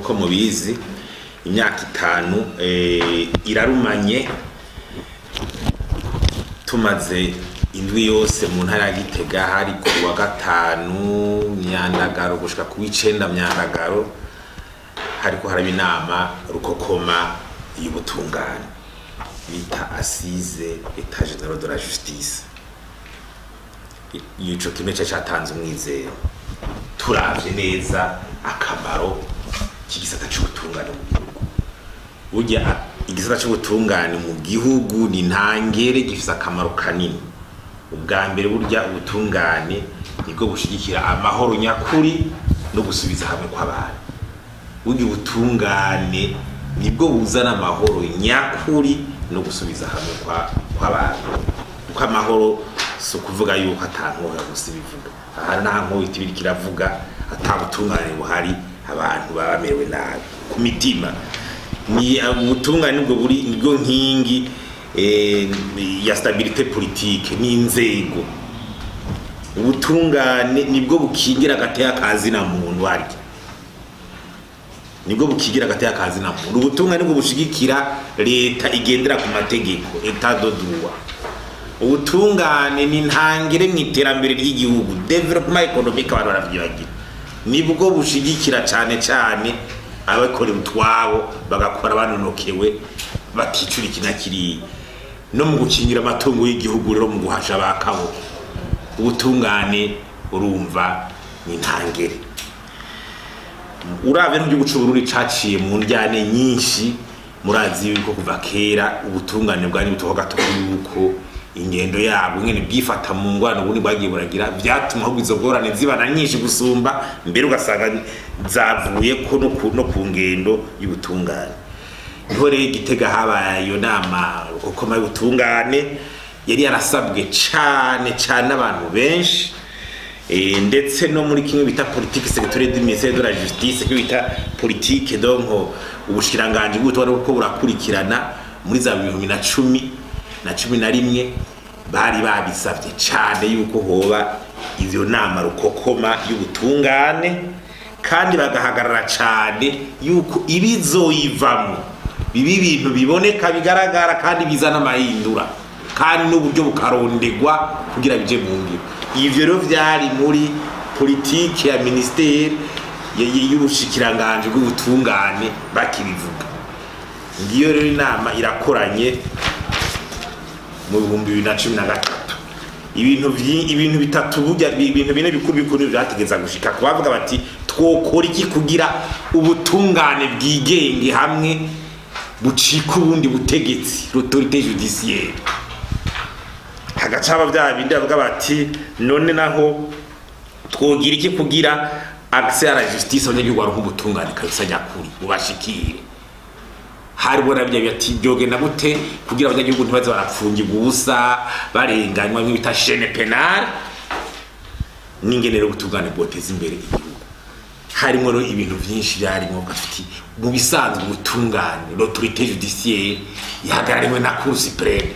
nk'uko mubizi imyaka itanu eh, irarumanye tumaze indwi yose mu ntara ya gitega hari ku wa gatanu myandagaro gushika ku w'icenda myandagaro hariko haraba inama rukokoma y'ubutungane bita asize etat general de la justice I- ico kimwe cari catanze umwizero turavye neza akamaro k'igisata c'ubutungane mu gihugu burya igisata c'ubutungane mu gihugu ni ntangere gifise akamaro kanini ubwa mbere burya ubutungane nibwo bushigikira amahoro nyakuri no gusubiza hamwe kw'abantu burya ubutungane nibwo buzana amahoro nyakuri no gusubiza hamwe kwa- kw'abantu kuko amahoro si ukuvuga yuko atankohera gusa ibivuga aha nta nkohita ibiri kiravuga atabutungane buhari abantu baba bamerewe nabi ku mitima ni ubutungane nibwo buri nibwo nkingi eh, ya stabilite politique n'inzego ubutungane nibwo bukingira agateka kazi na muntu waryo nibwo bukigira agateka kazi na muntu ubutungane nibwo bushigikira leta igendera ku mategeko etat de droit ubutungane ni ntangire mu iterambere ry'igihugu development economic abantu baravyibagira nibwo bushigikira cane cane abakorera utwabo bagakora banonokewe bakicura iki na kiriya no mu gukingira amatungo y'igihugu rero mu guhasha abakabo ubutungane urumva ni ntangere uravye n'igihugu c'uburundi caciye mu njyane nyinshi murazi yuko kuva kera ubutungane bwari butoho gato yuko ingendo yabo nyene bwifata mu ngwano ubundi bwagiye buragira vyatuma ahubwo izo ngorane zibana nyinshi gusumba mbere ugasanga zavuye ko no ku- no ku ngendo y'ubutungane niho rero igitega habaye iyo nama rukokoma y'ubutungane yari yarasabwe cane cane n'abantu benshi Eh, ndetse no muri kimwe bita politique sectorielle du ministère de la justice kimwe bita politique donc ubushikiranganje bw'ubutwara uko burakurikirana muri za bibiri na cumi na cumi na rimwe bari babisavye cane yuko hoba ivyo nama rukokoma y'ubutungane kandi bagahagarara cane yuko ibizoyivamwo biba ibintu biboneka bigaragara kandi bizana amahindura kandi n'uburyo bukarondegwa kugira bije mu ngiro ivyo rero vyari muri politike ya ministeri y- y- y'ubushikiranganje bw'ubutungane bakibivuga ngiyo rero inama irakoranye mu bihumbi bibiri na cumi na gatatu ibintu vyi- ibintu bitatu burya ibintu bine bikuru bikuru vyategeza gushika kubavuga bati twokora iki kugira ubutungane bwigenge hamwe bucika ubundi butegetsi l'autorité judiciaire hagaca haba vya bindi bavuga bati none naho twogira iki kugira accès à la justice abanyagihugu baronka ubutungane kabisa nyakuri bubashikire hariho nabyo bati byogenda gute kugira abanyagihugu ntibaze barapfungirwa ubusa barenganywa nk'ibyo bita chaîne pénale n'ingene rero ubutungane bwoteza imbere igihugu harimo rero ibintu byinshi byarimo gafiti mu bisanzwe ubutungane l'autorité judiciaire ihagarariwe na cour supreme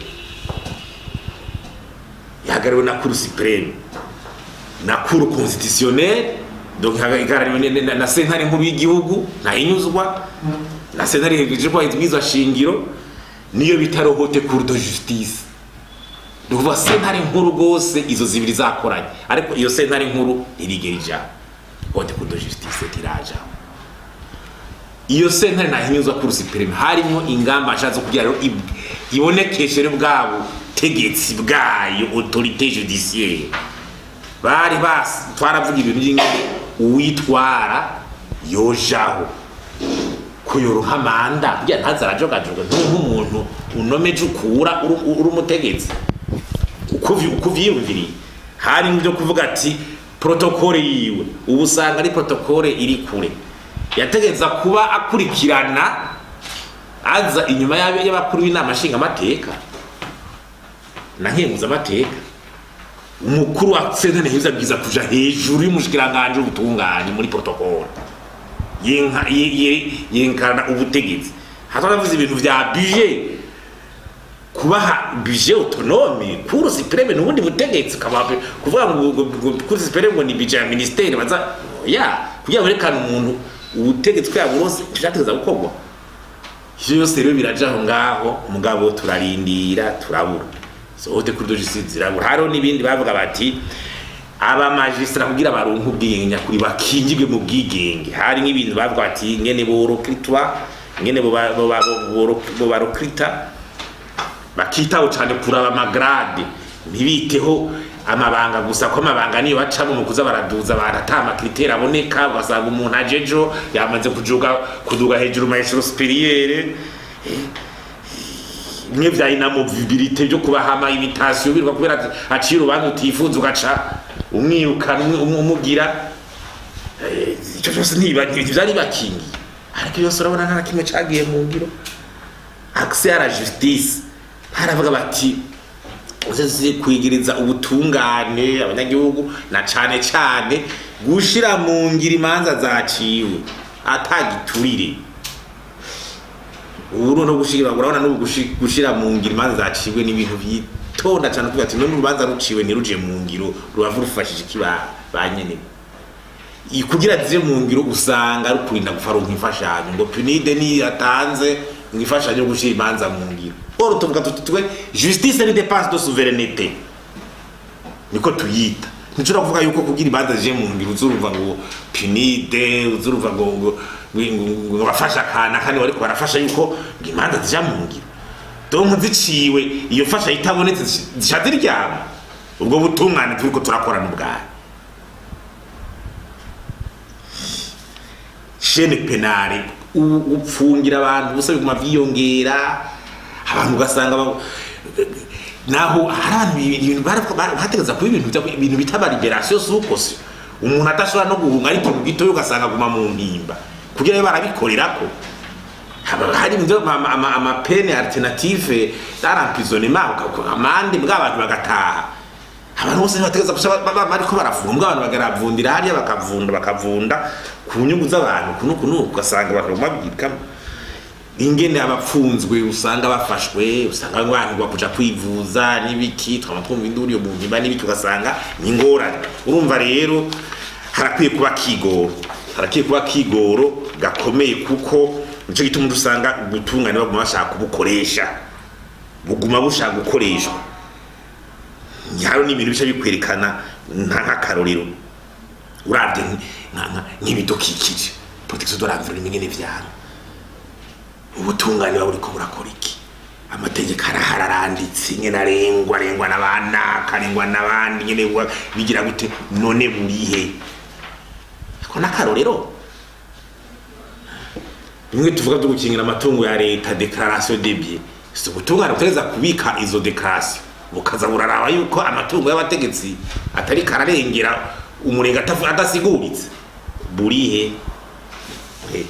ihagarariwe na cour supreme na cour constitutionnelle donc ihagarariwe ne- ne- na sentare nkuru y'igihugu nahinyuzwa na sentare hegeje kwa izwiza shingiro niyo bita rohote cour de justice ni ukuvuga sentare nkuru rwose izo zibiri zakoranye ariko iyo sentare nkuru ntirigera ijambo hote cour de justice ntirajaho iyo sentare nahinyuzwa cour supreme harimo ingamba nshatse kugira rero ib- ibonekeshe rero bwabo tegetsi bwayo autorité judiciaire bari basi twaravuga ibintu by'ingene uwitwara yojaho kuyoronka manda burya ntaza arajogajoga nk'umuntu unomeje ukura uri uri umutegetsi uko uvyi- uko uvyiyumviriye hari byo kuvuga ati protokole yiwe ubu usanga ari protokole iri kure yategeza kuba akurikirana aza inyuma y'ab- y'abakuru b'inama nshingamateka na nkenguzamateka umukuru wa sentare heza bwiza kuja hejuru y'umushikiranganje w'ubutungane muri protokole yenka ye- ye- yenkana ubutegetsi hata navuze ibintu vya budget kubaha budget autonome cour supreme n'ubundi butegetsi ukaba kuvuga ngo ngo- ngo cour supreme ngo ni budget ya ministeri baza ya kugira ngo berekane umuntu ubutegetsi bwabo bose ntibyategeza gukorwa ivyo byose rero biraja aho ngaho mugabo turarindira turabura sohote kuri dogisi zirabura hariho n'ibindi bavuga bati abamajisitara kugira baronke ubwigenge nyakuri bakingirwe mu bwigenge hari nk'ibintu bavuga bati ngene borokritwa ngene boba- boba- boro- bobarokirita bakitaho cyane kuraba amagrade ntibiteho amabanga gusa ko amabanga niyo bacamo mu kuza baraduza barata amakriteri aboneka ugasanga umuntu ajejo yamaze kujuga kuduga hejuru ma eshero superiere bimwe vya inamovibilite byo kubahama imitasiyo birwa kubera ati aciye urubanza utifuza ugaca umwirukana umwe- umwe- umugira Eh, icyo cyose ntiba- ntivyari bakingiye ariko byose urabona nta na kimwe cagiye mu ngiro accès à la justice haravuga bati uzize kwigiriza ubutungane abanyagihugu na cane cane gushira mu ngiro imanza zaciwe atagiturire ubu no gushira urabona no gushi- gushira mu ngiro imanza zaciwe ni ibintu byitonda cyane kuvuga ati none urubanza ruciwe ntiruje mu ngiro rubavu rufashije iki ba ba nyene I- kugira zize mu ngiro usanga rukurinda gufaronka imfashanyo ngo punide ni yatanze ngo imfashanyo yo gushira imanza mu ngiro oro tuvuga tuti twe justice ni dépense de souveraineté niko tuyita ntushobora kuvuga yuko kugira imanza zije mu ngiro uzurumva ngo punide uzurumva ngo ngo ngo- ngo bafasha akana kandi bariko barafasha yuko ngo imanza zija mu ngiro donc ziciwe iyo mfasha itabonetse zisha ziryama ubwo butungane turiko turakorana ubwayo shene penale u- upfungira abantu ubusa biguma vyiyongera abantu ugasanga ba- naho hari abantu ibintu bara- bara- bategeza kuba ibintu bita- ibintu bita ba liberation sukosi umuntu adashobora no guhunga ari ikintu gitoya ugasanga aguma mu mpimba kugira ngo barabikorerako haba hari ibyo ama- ama- amapene alternative d'emprisonnement amande bw'abantu bagataha abantu bose ntibategeza gusa ba- ba- bariko barafunga mbwa abantu bagaravundira hariya bakavunda bakavunda ku nyungu z'abantu kuno kuno ugasanga bakaguma babwirikamo ingene abapfunzwe usanga bafashwe usanga abantu bakuja kwivuza n'ibiki twama twumva induru yo mu mpimba n'ibiki ugasanga ni ingorane urumva rero harakwiye kuba kigoro harakwiye kuba kigoro gakomeye kuko nico gituma usanga ubutungane baguma bashaka kubukoresha buguma bushaka gukoreshwa hano ni ibintu bica bikwerekana nka nk'akarorero urabye nk- nka- nka- nk'ibidukikije protection de l'environnement ingene vyaro ubutungane buba buriko burakora iki amategeko arahari aranditse ingene arengwa arengwa n'abanaka arengwa n'abandi ingene buba- bigira gute none burihe ko n'akarorero bimwe tuvuga byo gukingira amatungo ya leta declaration de bien si ubutungane butegeza kubika izo declaration bukaza buraraba yuko amatungo y'abategetsi atari kararengera umurenge atavu- adasiguritse burihe Eh.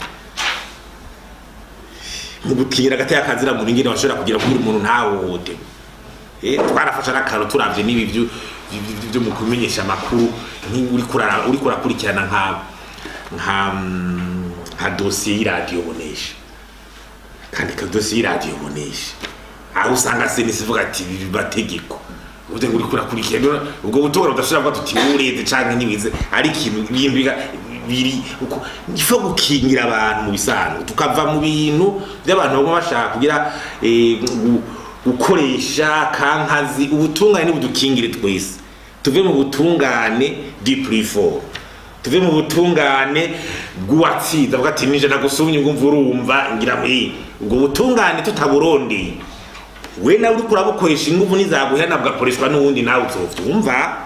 mu gukingira agateka kazira muntu ingene bashobora kugira kugira umuntu ntahohote Eh, twarafasha n'akantu turavye n'ibi vyo- vyo- vyo mu kumenyesha amakuru nki- uriko urara- uriko urakurikirana nka nka mm, nka dosiye y'iradiyo bonesha kandi ka dosiye y'iradiyo bonesha aho usanga senisi ivuga ati ibi mategeko uvuze ngo uriko urakurikirana ubwo butora budashobora kuba tuti ureze canke ntiwize ari ikintu ibintu biga- biri uko ifo gukingira abantu mu bisanzwe tukava mu bintu by'abantu baguma bashaka kugira eh, gu- gukoresha kankazi ubutungane nibudukingire twese tuve mu butungane diplifort tuve mu butungane bw'uwatsinze avuga ati nije nagusumye ngo umva urumva ngira ngo eh, ubwo butungane tutaburondeye we nawe uriko urabukoresha inguvu nizaguhera bwakoreshwa n'uwundi nawe uzovyumva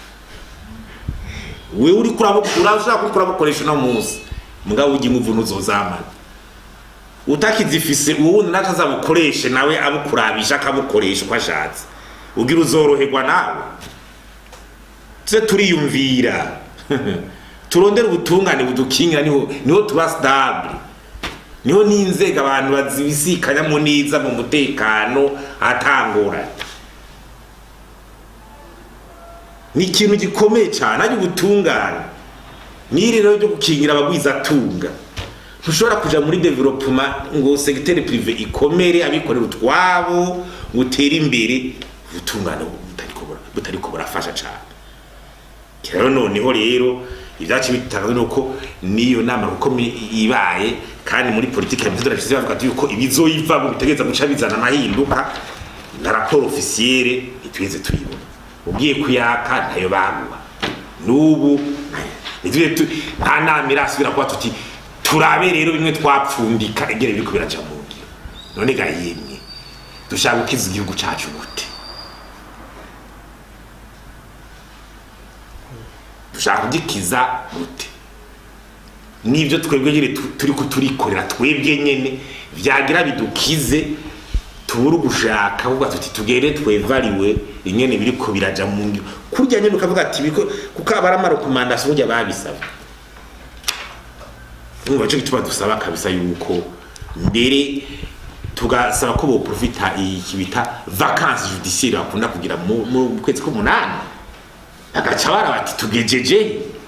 we uriko urabukura ushaka kuriko urabukoresha uno munsi mugabo urya inguvu ntuzozamana utakizifise uwundi naco azabukoreshe nawe abukurabisha akabukoresha uko ashatse ugira uzoroherwa nawe tuze turiyumvira turondere ubutungane budukingira niho niho tuba stable niho n'inzego abantu bazibisikanyamo neza mu mutekano atangorane ni ikintu gikomeye cyane ari ubutungane n'iri rero ryo gukingira abagwizatunga ntushobora kuja muri development ngo segiteri prive ikomere abikorera utwabo ngo utere imbere ubutungane butariko bura- butariko burafasha cyane rero noneho rero ibyacu bitangazwa nuko niyo nama kuko ibaye kandi muri politiki ya mitodo rashize bavuga ati yuko ibizoyivamo bitegereza guca bizana amahinduka na raporo ofisiyere ntitweze tuyibona ugiye kuyaka ntayo baguha n'ubu nitwe tu- nta nama irasubira kuba tuti turabe rero bimwe twapfundika egere biriko biraja mu ngiro none ga yemwe dushaka gukiza igihugu cacu gute dushaka kugikiza gute nibyo twebwe nyine tu- turi kuturikorera twebwe nyene vyagira bidukize tubura ugushaka ahubwo tuti tugende twevariwe ingene biriko biraja mu ngiro kurya nyene ukavuga ati biriko kuko aba ari amarekomandasiyo burya babisaba umva cyo gituma dusaba kabisa yuko mbere tugasaba ko boprofita iki bita vacances judiciaire bakunda kugira mu mu kwezi k'umunani agaca bara bati tugejeje